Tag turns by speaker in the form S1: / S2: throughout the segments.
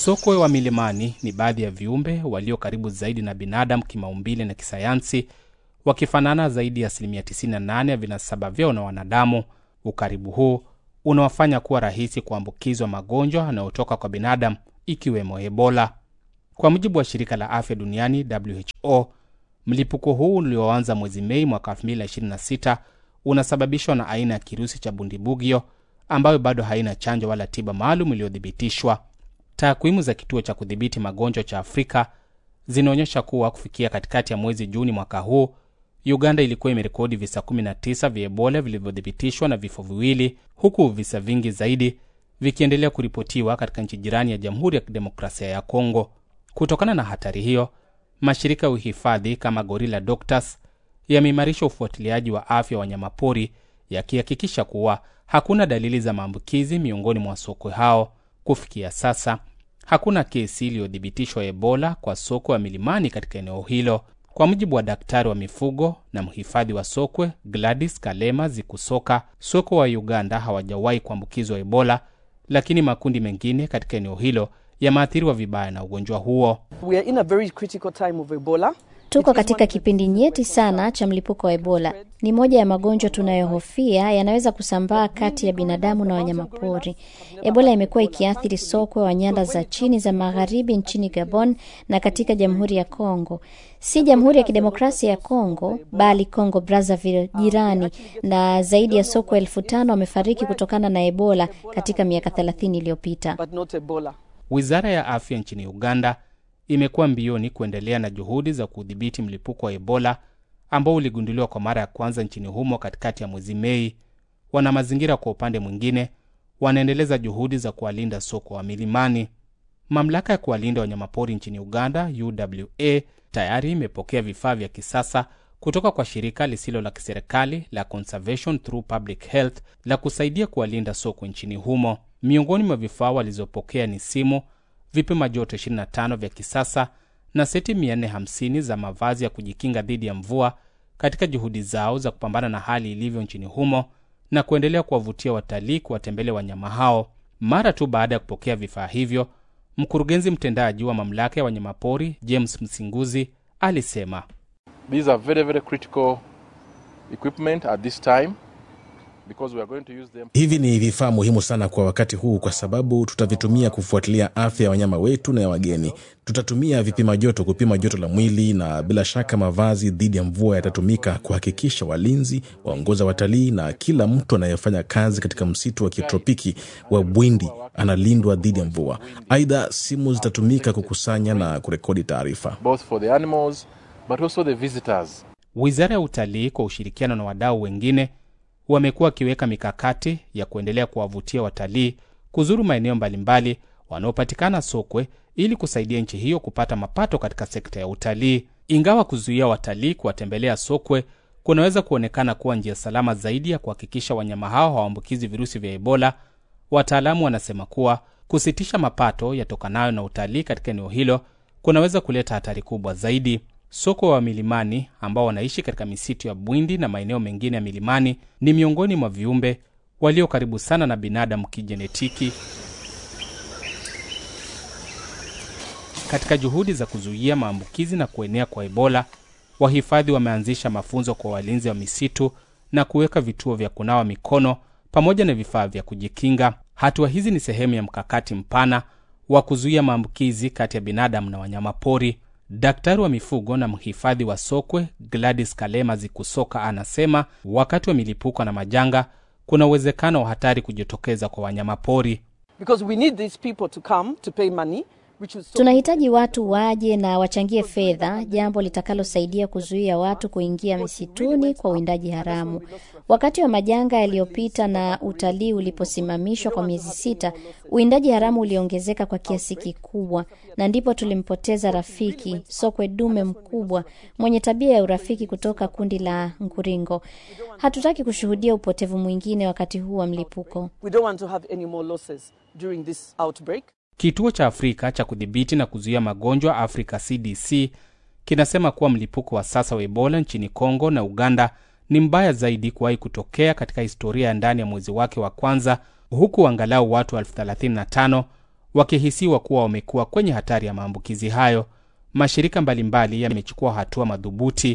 S1: Sokwe wa milimani ni baadhi ya viumbe walio karibu zaidi na binadamu kimaumbile na kisayansi, wakifanana zaidi ya asilimia 98 ya vinasaba vyao na wanadamu. Ukaribu huu unawafanya kuwa rahisi kuambukizwa magonjwa yanayotoka kwa binadamu ikiwemo Ebola. Kwa mujibu wa shirika la afya duniani WHO, mlipuko huu ulioanza mwezi Mei mwaka 2026 unasababishwa na aina ya kirusi cha bundibugyo ambayo bado haina chanjo wala tiba maalum iliyothibitishwa. Takwimu za kituo cha kudhibiti magonjwa cha Afrika zinaonyesha kuwa kufikia katikati ya mwezi Juni mwaka huu, Uganda ilikuwa imerekodi visa 19 vya Ebola vilivyothibitishwa na vifo viwili, huku visa vingi zaidi vikiendelea kuripotiwa katika nchi jirani ya Jamhuri ya Kidemokrasia ya Kongo. Kutokana na hatari hiyo, mashirika ya uhifadhi kama Gorilla Doctors yameimarisha ufuatiliaji wa afya wa wanyamapori yakihakikisha kuwa hakuna dalili za maambukizi miongoni mwa sokwe hao. Kufikia sasa hakuna kesi iliyothibitishwa Ebola kwa sokwe wa milimani katika eneo hilo. Kwa mujibu wa daktari wa mifugo na mhifadhi wa sokwe Gladys Kalema Zikusoka, sokwe wa Uganda hawajawahi kuambukizwa Ebola, lakini makundi mengine katika eneo hilo yameathiriwa vibaya na ugonjwa huo.
S2: We are in a very critical time of Ebola.
S3: Tuko katika kipindi nyeti sana cha mlipuko wa Ebola. Ni moja ya magonjwa tunayohofia yanaweza kusambaa kati ya binadamu na wanyamapori. Ebola imekuwa ikiathiri sokwe wa nyanda za chini za magharibi nchini Gabon na katika Jamhuri ya Kongo, si Jamhuri ya Kidemokrasia ya Kongo bali Kongo Brazzaville jirani, na zaidi ya sokwe elfu tano wamefariki kutokana na Ebola katika miaka 30 iliyopita.
S2: But not Ebola.
S1: Wizara ya afya nchini Uganda imekuwa mbioni kuendelea na juhudi za kudhibiti mlipuko wa Ebola ambao uligunduliwa kwa mara ya kwanza nchini humo katikati ya mwezi Mei. Wana mazingira kwa upande mwingine wanaendeleza juhudi za kuwalinda sokwe wa milimani. Mamlaka ya kuwalinda wanyamapori nchini Uganda, UWA, tayari imepokea vifaa vya kisasa kutoka kwa shirika lisilo la kiserikali la Conservation Through Public Health la kusaidia kuwalinda sokwe nchini humo. Miongoni mwa vifaa walizopokea ni simu, vipima joto 25 vya kisasa na seti 450 za mavazi ya kujikinga dhidi ya mvua katika juhudi zao za kupambana na hali ilivyo nchini humo na kuendelea kuwavutia watalii kuwatembelea wanyama hao. Mara tu baada ya kupokea vifaa hivyo, mkurugenzi mtendaji wa mamlaka ya wanyamapori James Msinguzi alisema
S4: These are very, very critical equipment at this time because we are going to use them.
S5: Hivi ni vifaa muhimu sana kwa wakati huu, kwa sababu tutavitumia kufuatilia afya ya wanyama wetu na ya wageni. Tutatumia vipima joto kupima joto la mwili, na bila shaka mavazi dhidi ya mvua yatatumika kuhakikisha walinzi, waongoza watalii na kila mtu anayefanya kazi katika msitu wa kitropiki wa Bwindi analindwa dhidi ya mvua. Aidha, simu zitatumika kukusanya na kurekodi taarifa.
S4: both for the animals but also the visitors.
S1: Wizara ya Utalii kwa ushirikiano na wadau wengine wamekuwa wakiweka mikakati ya kuendelea kuwavutia watalii kuzuru maeneo mbalimbali wanaopatikana sokwe ili kusaidia nchi hiyo kupata mapato katika sekta ya utalii. Ingawa kuzuia watalii kuwatembelea sokwe kunaweza kuonekana kuwa njia salama zaidi ya kuhakikisha wanyama hao hawaambukizi virusi vya Ebola, wataalamu wanasema kuwa kusitisha mapato yatokanayo na utalii katika eneo hilo kunaweza kuleta hatari kubwa zaidi. Sokwe wa milimani ambao wanaishi katika misitu ya Bwindi na maeneo mengine ya milimani ni miongoni mwa viumbe walio karibu sana na binadamu kijenetiki. Katika juhudi za kuzuia maambukizi na kuenea kwa Ebola, wahifadhi wameanzisha mafunzo kwa walinzi wa misitu na kuweka vituo vya kunawa mikono pamoja na vifaa vya kujikinga. Hatua hizi ni sehemu ya mkakati mpana wa kuzuia maambukizi kati ya binadamu na wanyamapori. Daktari wa mifugo na mhifadhi wa sokwe Gladys Kalema Zikusoka anasema wakati wa milipuko na majanga kuna uwezekano wa hatari kujitokeza kwa wanyamapori.
S2: Because we need these people to come to pay money, which is so
S3: Tunahitaji watu waje na wachangie fedha, jambo litakalosaidia kuzuia watu kuingia misituni kwa uwindaji haramu. Wakati wa majanga yaliyopita na utalii uliposimamishwa kwa miezi sita, uwindaji haramu uliongezeka kwa kiasi kikubwa, na ndipo tulimpoteza rafiki sokwe dume mkubwa mwenye tabia ya urafiki kutoka kundi la Nguringo. Hatutaki kushuhudia upotevu mwingine wakati huu wa mlipuko.
S2: we don't want to have any more losses during this outbreak.
S1: Kituo cha Afrika cha kudhibiti na kuzuia magonjwa Africa CDC kinasema kuwa mlipuko wa sasa wa Ebola nchini Kongo na Uganda ni mbaya zaidi kuwahi kutokea katika historia ya ndani ya mwezi wake wa kwanza, huku angalau watu elfu 35 wakihisiwa kuwa wamekuwa kwenye hatari ya maambukizi hayo. Mashirika mbalimbali yamechukua hatua madhubuti.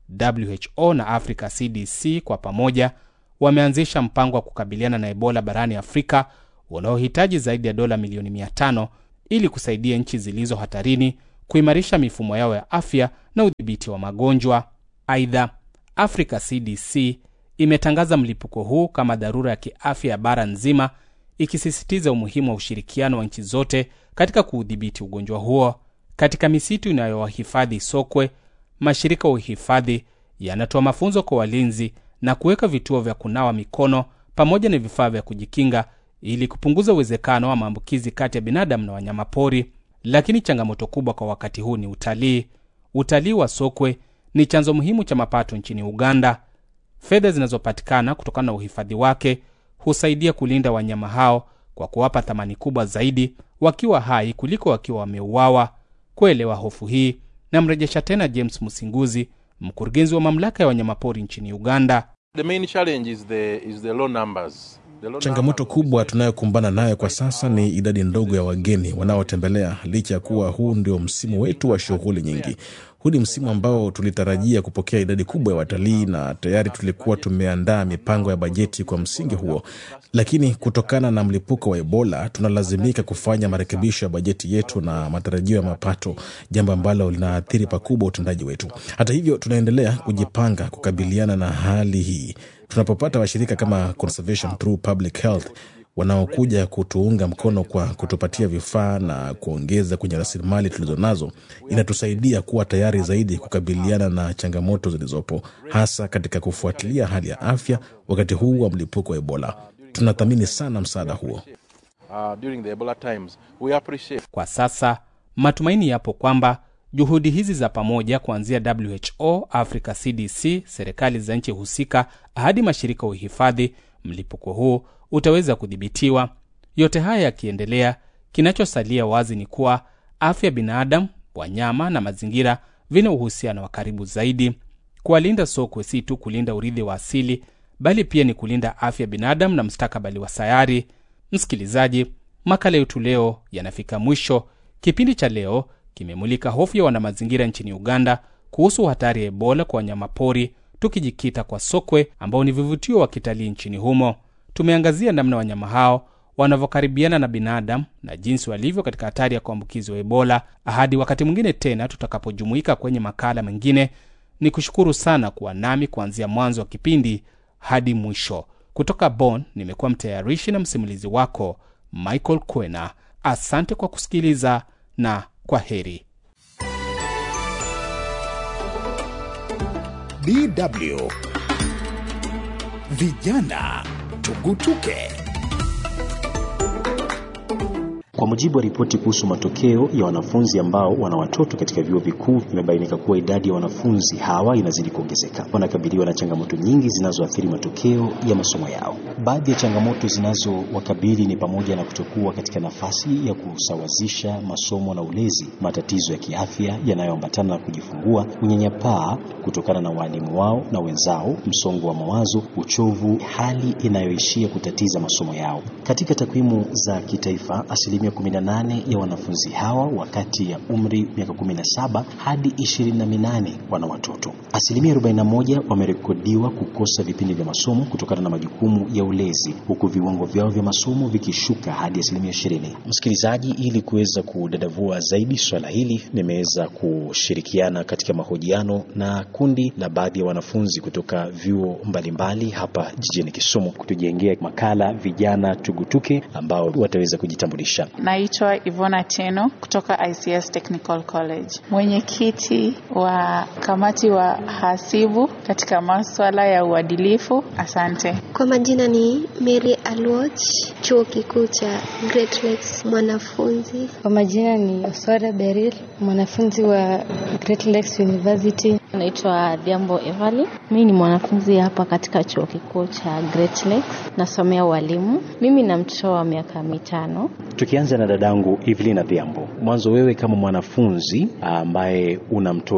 S1: WHO na Africa CDC kwa pamoja wameanzisha mpango wa kukabiliana na Ebola barani Afrika unaohitaji zaidi ya dola milioni 500 ili kusaidia nchi zilizo hatarini kuimarisha mifumo yao ya afya na udhibiti wa magonjwa. Aidha, Africa CDC imetangaza mlipuko huu kama dharura ya kiafya ya bara nzima, ikisisitiza umuhimu wa ushirikiano wa nchi zote katika kuudhibiti ugonjwa huo. Katika misitu inayowahifadhi sokwe, mashirika ya uhifadhi yanatoa mafunzo kwa walinzi na kuweka vituo vya kunawa mikono pamoja na vifaa vya kujikinga ili kupunguza uwezekano wa maambukizi kati ya binadamu na wanyamapori. Lakini changamoto kubwa kwa wakati huu ni utalii. Utalii wa sokwe ni chanzo muhimu cha mapato nchini Uganda. Fedha zinazopatikana kutokana na uhifadhi wake husaidia kulinda wanyama hao kwa kuwapa thamani kubwa zaidi wakiwa hai kuliko wakiwa wameuawa. Kuelewa hofu hii, namrejesha tena James Musinguzi, mkurugenzi wa mamlaka ya wanyamapori nchini Uganda.
S4: The main challenge is the, is the low numbers. The low
S5: Changamoto
S4: numbers of
S5: kubwa
S4: visitors.
S5: tunayokumbana nayo kwa sasa ni idadi ndogo ya wageni wanaotembelea, licha ya kuwa huu ndio msimu wetu wa shughuli nyingi. Huu ni msimu ambao tulitarajia kupokea idadi kubwa ya watalii na tayari tulikuwa tumeandaa mipango ya bajeti kwa msingi huo, lakini kutokana na mlipuko wa Ebola tunalazimika kufanya marekebisho ya bajeti yetu na matarajio ya mapato, jambo ambalo linaathiri pakubwa utendaji wetu. Hata hivyo, tunaendelea kujipanga kukabiliana na hali hii. Tunapopata washirika kama Conservation Through Public Health wanaokuja kutuunga mkono kwa kutupatia vifaa na kuongeza kwenye rasilimali tulizonazo, inatusaidia kuwa tayari zaidi kukabiliana na changamoto zilizopo, hasa katika kufuatilia hali ya afya wakati huu wa mlipuko wa Ebola. Tunathamini sana msaada huo.
S4: Uh, during the Ebola times, we appreciate
S1: Kwa sasa matumaini yapo kwamba juhudi hizi za pamoja kuanzia WHO, Africa CDC, serikali za nchi husika hadi mashirika ya uhifadhi, mlipuko huu utaweza kudhibitiwa. Yote haya yakiendelea, kinachosalia wazi ni kuwa afya ya binadamu, wanyama na mazingira vina uhusiano wa karibu zaidi. Kuwalinda sokwe si tu kulinda urithi wa asili, bali pia ni kulinda afya ya binadamu na mustakabali wa sayari. Msikilizaji, makala yetu leo yanafika mwisho. Kipindi cha leo kimemulika hofu ya wanamazingira nchini Uganda kuhusu hatari ya Ebola kwa wanyamapori, tukijikita kwa sokwe ambao ni vivutio wa kitalii nchini humo. Tumeangazia namna wanyama hao wanavyokaribiana na binadamu na jinsi walivyo katika hatari ya kuambukizwa Ebola. Hadi wakati mwingine tena tutakapojumuika kwenye makala mengine, ni kushukuru sana kuwa nami kuanzia mwanzo wa kipindi hadi mwisho. Kutoka Bonn nimekuwa mtayarishi na msimulizi wako Michael Kwena. Asante kwa kusikiliza na kwa heri.
S6: DW Vijana Tugutuke.
S7: Kwa mujibu wa ripoti kuhusu matokeo ya wanafunzi ambao wana watoto katika vyuo vikuu, imebainika kuwa idadi ya wanafunzi hawa inazidi kuongezeka. Wanakabiliwa na changamoto nyingi zinazoathiri matokeo ya masomo yao. Baadhi ya changamoto zinazowakabili ni pamoja na kutokuwa katika nafasi ya kusawazisha masomo na ulezi, matatizo ya kiafya yanayoambatana na kujifungua, unyanyapaa kutokana na waalimu wao na wenzao, msongo wa mawazo, uchovu, hali inayoishia kutatiza masomo yao. Katika takwimu za kitaifa, asilimia 18 ya wanafunzi hawa wakati ya umri miaka 17 hadi 28 wana watoto. Asilimia 41 wamerekodiwa kukosa vipindi vya masomo kutokana na majukumu ya ulezi, huku viwango vyao vya masomo vikishuka hadi asilimia 20. Msikilizaji, ili kuweza kudadavua zaidi swala hili, nimeweza kushirikiana katika mahojiano na kundi la baadhi ya wanafunzi kutoka vyuo mbalimbali hapa jijini Kisumu kutujengea makala vijana tugutuke ambao wataweza kujitambulisha.
S8: Naitwa Ivona Teno kutoka ICS Technical College, mwenyekiti wa kamati wa hasibu katika maswala ya uadilifu. Asante.
S9: Kwa majina ni Mary Alwach, chuo kikuu cha Great Lakes, mwanafunzi.
S10: Kwa majina ni Oswara Beril, mwanafunzi wa Great Lakes University.
S11: Naitwa Dhiambo Evali. Mimi ni mwanafunzi hapa katika chuo kikuu cha Great Lakes, nasomea ualimu. Mimi na mtoto wa miaka mitano.
S7: Tukianza na dadangu Evelina Dhiambo, mwanzo wewe kama mwanafunzi ambaye una mtoto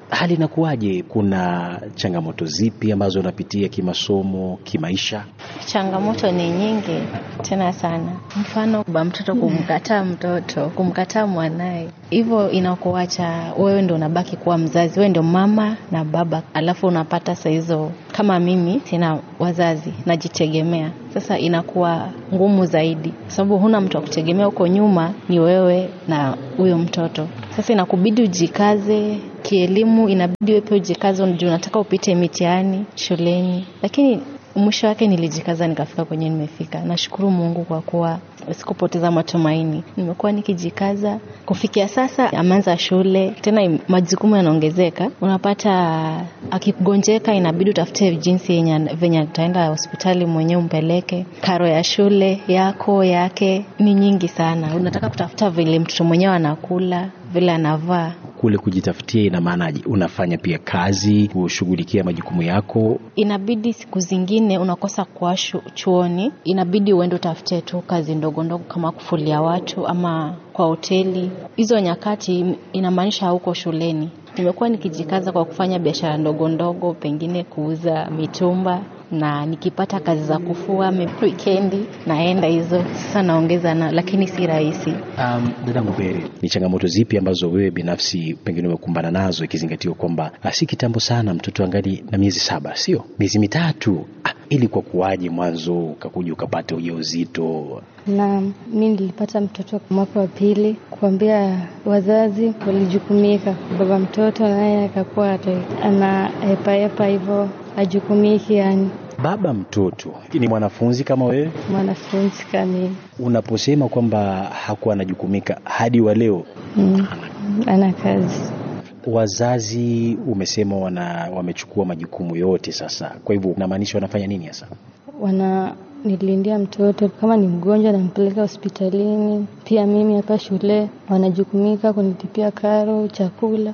S7: hali inakuwaje? Kuna changamoto zipi ambazo unapitia kimasomo, kimaisha?
S11: Changamoto ni nyingi tena sana. Mfano, baba mtoto kumkataa mtoto, kumkataa mwanaye, hivyo inakuacha wewe ndo unabaki kuwa mzazi, wewe ndo mama na baba, alafu unapata saa hizo, kama mimi sina wazazi, najitegemea. Sasa inakuwa ngumu zaidi, sababu huna mtu wa kutegemea. Huko nyuma ni wewe na huyo mtoto. Sasa inakubidi ujikaze kielimu, inabidi wewe pia ujikaze, juu unataka upite mitihani shuleni, lakini mwisho wake nilijikaza nikafika kwenye nimefika. Nashukuru Mungu kwa kuwa sikupoteza matumaini, nimekuwa nikijikaza kufikia sasa. Ameanza shule tena, majukumu yanaongezeka. Unapata akigonjeka, inabidi utafute jinsi yenye venye ataenda hospitali mwenyewe umpeleke. Karo ya shule yako yake ni nyingi sana, unataka kutafuta vile mtoto mwenyewe anakula, vile anavaa
S7: Kule kujitafutia ina maanaje? Unafanya pia kazi kushughulikia majukumu yako?
S11: Inabidi siku zingine unakosa kuwa chuoni, inabidi uende utafute tu kazi ndogo ndogo kama kufulia watu ama kwa hoteli. Hizo nyakati inamaanisha hauko shuleni. Nimekuwa nikijikaza kwa kufanya biashara ndogo ndogo, pengine kuuza mitumba na nikipata kazi za kufua wikendi naenda hizo sasa naongeza na, lakini si rahisi.
S7: Um, dada Mubere, ni changamoto zipi ambazo wewe binafsi pengine umekumbana nazo ikizingatiwa kwamba si kitambo sana mtoto angali na miezi saba, sio miezi mitatu? Ah, ili kwa kuwaje mwanzo ukakuja ukapata ujauzito?
S10: Na mi nilipata mtoto mwaka wa pili, kuambia wazazi walijukumika, baba mtoto naye akakuwa ana hepahepa hivyo ajukumiki yani.
S7: Baba mtoto ni mwanafunzi kama wewe?
S10: Mwanafunzi kamili.
S7: Unaposema kwamba hakuwa anajukumika hadi wa leo,
S10: mm, ana kazi.
S7: Wazazi umesema wana wamechukua majukumu yote sasa, kwa hivyo unamaanisha wanafanya nini hasa?
S10: Wana nilindia mtoto kama ni mgonjwa nampeleka hospitalini. Pia mimi hapa shule wanajukumika kunitipia karo, chakula.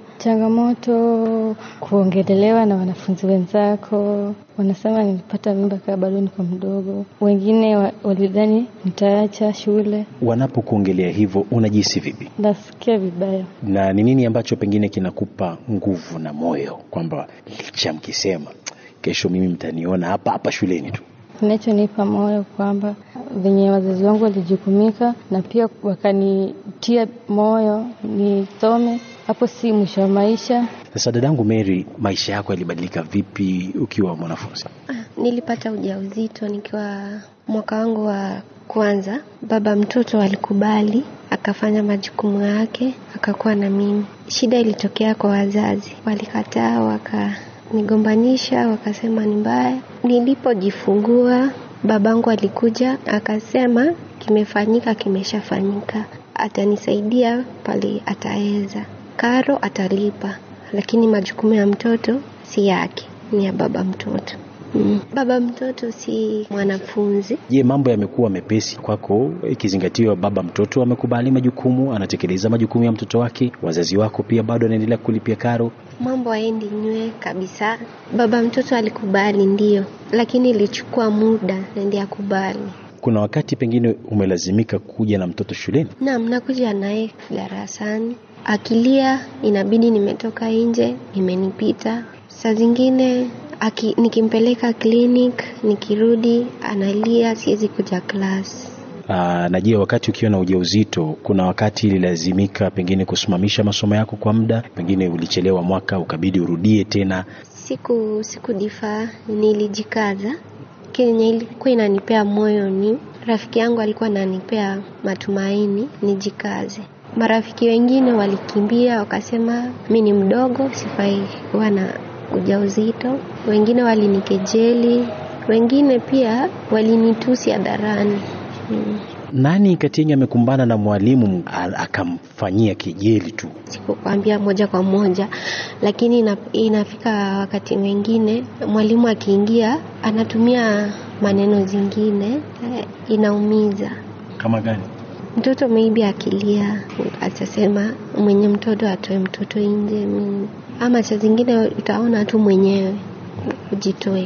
S10: Changamoto kuongelelewa na wanafunzi wenzako, wanasema nilipata mimba kaa bado niko mdogo. Wengine wa, walidhani nitaacha shule.
S7: Wanapokuongelea hivyo unajihisi vipi?
S10: Nasikia vibaya.
S7: Na ni nini ambacho pengine kinakupa nguvu na moyo kwamba licha mkisema kesho mimi mtaniona hapa hapa shuleni tu?
S10: Kinachonipa moyo kwamba venye wazazi wangu walijukumika na pia wakanitia moyo nisome, hapo si mwisho wa maisha.
S7: Sasa dadangu Mary, maisha yako yalibadilika vipi ukiwa mwanafunzi?
S9: Nilipata ujauzito nikiwa mwaka wangu wa kwanza. Baba mtoto alikubali, akafanya majukumu yake, akakuwa na mimi. Shida ilitokea kwa wazazi, walikataa waka nigombanisha wakasema ni mbaya. Nilipojifungua babangu alikuja akasema, kimefanyika, kimeshafanyika, atanisaidia pale ataweza, karo atalipa, lakini majukumu ya mtoto si yake, ni ya baba mtoto. Mm. Baba mtoto si mwanafunzi.
S7: Je, mambo yamekuwa mepesi kwako ikizingatiwa baba mtoto amekubali majukumu, anatekeleza majukumu ya mtoto wake, wazazi wako pia bado anaendelea kulipia karo?
S9: Mambo haendi nywe kabisa. Baba mtoto alikubali ndio, lakini ilichukua muda ndio akubali.
S7: Kuna wakati pengine umelazimika kuja na mtoto shuleni?
S9: Naam, nakuja naye darasani, akilia inabidi nimetoka nje, imenipita. Saa zingine Aki, nikimpeleka clinic nikirudi analia, siwezi kuja class.
S7: Aa, na je, wakati ukiwa na ujauzito, kuna wakati ililazimika pengine kusimamisha masomo yako kwa muda, pengine ulichelewa mwaka ukabidi urudie tena?
S9: Siku sikudifaa, nilijikaza. Kenye ilikuwa inanipea moyo ni rafiki yangu alikuwa ananipea matumaini nijikaze. Marafiki wengine walikimbia wakasema mi ni mdogo, sifai kuwa na ujauzito. Wengine walinikejeli, wengine pia walinitusi hadharani.
S7: Hmm. Nani kati yenu amekumbana na mwalimu akamfanyia kejeli tu?
S9: Sikukwambia moja kwa moja, lakini ina, inafika wakati mwingine mwalimu akiingia anatumia maneno zingine, inaumiza.
S7: Kama gani?
S9: Mtoto maybe akilia atasema mwenye mtoto atoe mtoto nje, ama saa zingine utaona tu mwenyewe ujitoe.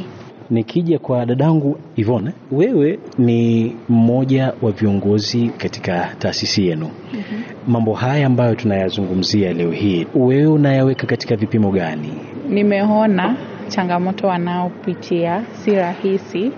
S7: Nikija kwa dadangu Ivone, wewe ni mmoja wa viongozi katika taasisi yenu. mm-hmm. Mambo haya ambayo tunayazungumzia leo hii, wewe unayaweka katika vipimo gani?
S8: Nimeona changamoto wanaopitia si rahisi,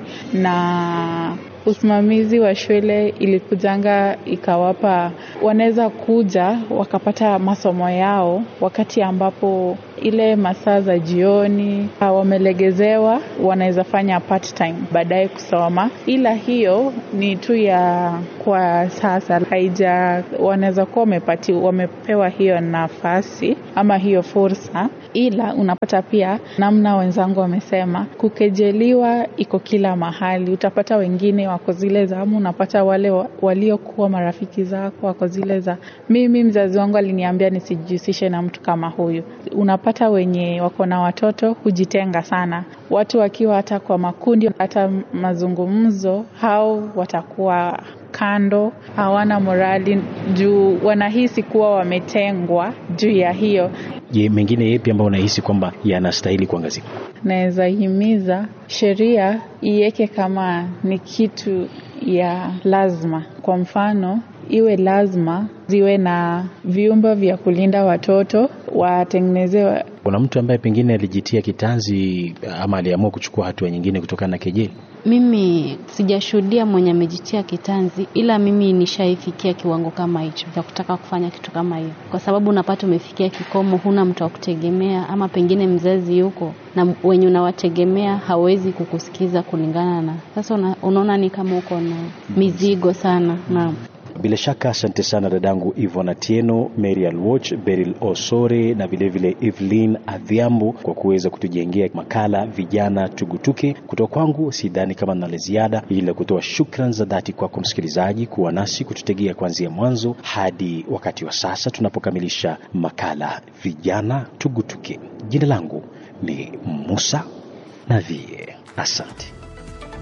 S8: na usimamizi wa shule ilikujanga ikawapa, wanaweza kuja wakapata masomo yao wakati ambapo ile masaa za jioni wamelegezewa, wanaweza fanya part time baadaye kusoma, ila hiyo ni tu ya kwa sasa, haija wanaweza kuwa wamepati wamepewa hiyo nafasi ama hiyo fursa, ila unapata pia namna wenzangu wamesema, kukejeliwa iko kila mahali. Utapata wengine wako zile za ama, unapata wale waliokuwa marafiki zako wako zile za mimi, mzazi wangu aliniambia nisijihusishe na mtu kama huyu. Unapata wenye wako na watoto hujitenga sana, watu wakiwa hata kwa makundi, hata mazungumzo, hao watakuwa kando, hawana morali juu wanahisi kuwa wametengwa juu ya hiyo.
S7: Je, mengine yepi ambayo unahisi kwamba yanastahili kuangaziwa?
S8: Naweza himiza sheria iweke kama ni kitu ya lazima, kwa mfano iwe lazima ziwe na vyumba vya kulinda watoto, watengenezewe.
S7: Kuna mtu ambaye pengine alijitia kitanzi ama aliamua kuchukua hatua nyingine kutokana na kejeli?
S12: Mimi sijashuhudia mwenye amejitia kitanzi, ila mimi nishaifikia kiwango kama hicho cha kutaka kufanya kitu kama hiyo, kwa sababu unapata umefikia kikomo, huna mtu wa kutegemea, ama pengine mzazi yuko na wenye unawategemea hawezi kukusikiza kulingana na sasa. Una, unaona ni kama uko na mizigo sana. Naam.
S7: Bila shaka asante sana dadangu Ivona Tieno, Mary Alwoch, Beryl Osore na vilevile Evelyn Adhiambo kwa kuweza kutujengea makala vijana tugutuke. Kutoka kwangu sidhani kama nina la ziada, ila kutoa shukran za dhati kwako msikilizaji kuwa nasi kututegea kuanzia mwanzo hadi wakati wa sasa tunapokamilisha makala vijana tugutuke. Jina langu ni Musa Navie, asante.